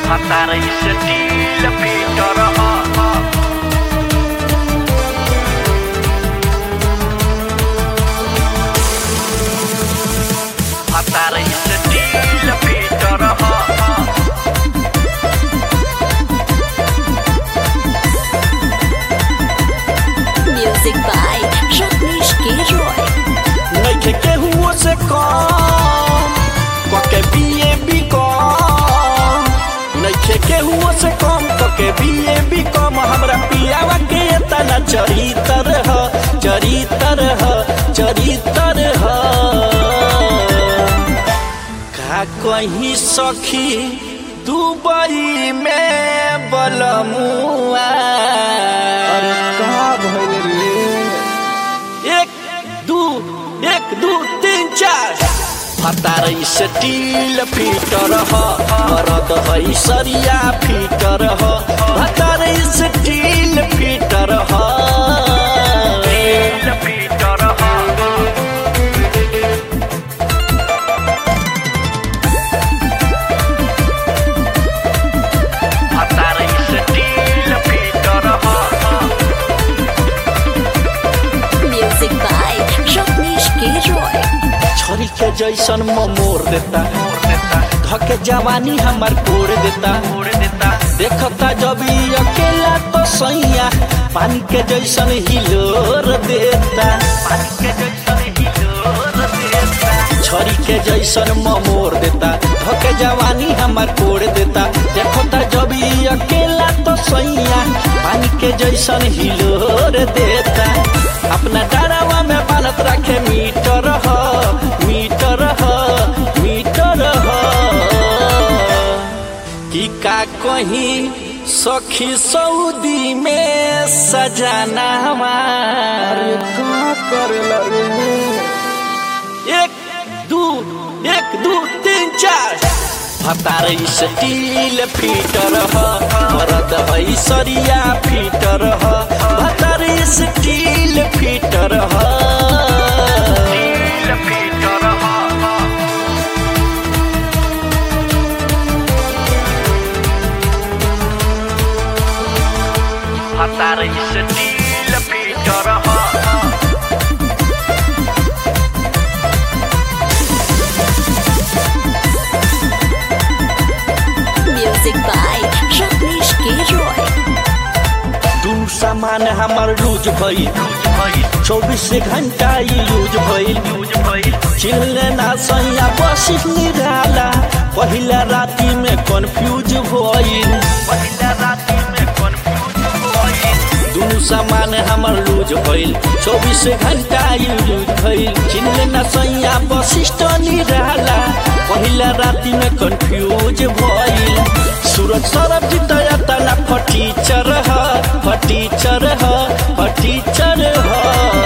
Matar istila Peter Matar istila Peter Music by Jacques Roy. नइखे केहुओ से कम कके बीए बी कम नइखे केहुओ से कम कके बीए बी कम हमरा पियावा के तना चरितर ह चरितर ह चरितर ह का कहीं सखी दुबई में बलमुआ अरे का भइल रे एक दू एक दू तीन चार फतार स्टील फीटर ह मरद है सरिया फीटर ह फतार स्टील फीटर ह Peter Matar istila Peter Music by Jacques Roy. छरी के जैसन मोर देता धके जवानी हमार कोड़ देता देखता जब ई अकेला तो सैया पानी के जैसन हिलोर देता छरी के जैसन मोर देता धके जवानी हमार कोड़ देता देखता जब ई अकेला तो सैया पानी के जैसन हिलोर देता अपना डरावा में बालत रखे मीटर ह मीटर ह मीटर ह कि का कहीं सखी सऊदी में सजाना अरे का करेला रे एक दू एक दू तीन चार फतार स्टील फीटर ह मरद है सरिया फीटर ह फतार स्टील फीटर ह Matar istila Peter Music by Jacques Roy. दुनु सामान हमार लूज भइल चौबीस घंटा ई यूज भइल चिल्ले ना सैया बस निराला पहिला राती में कंफ्यूज भइल दुनु सामान हमर लूज भइल चौबीस घंटा यूज भइल चिल्ले ना सैया वशिष्ठ निराला पहिला राती में कंफ्यूज भइल सूरज सरब जितया तना फटीचर ह फटीचर ह फटीचर ह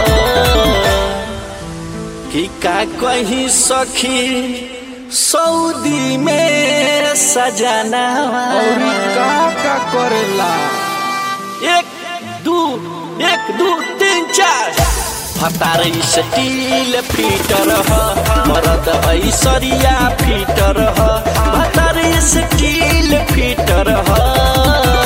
कि का कहीं सखी सऊदी में सजाना और का का करेला एक दू एक दू तीन चार फतार स्टील फीटर ह मरद है सरिया फीटर ह फतार स्टील फीटर ह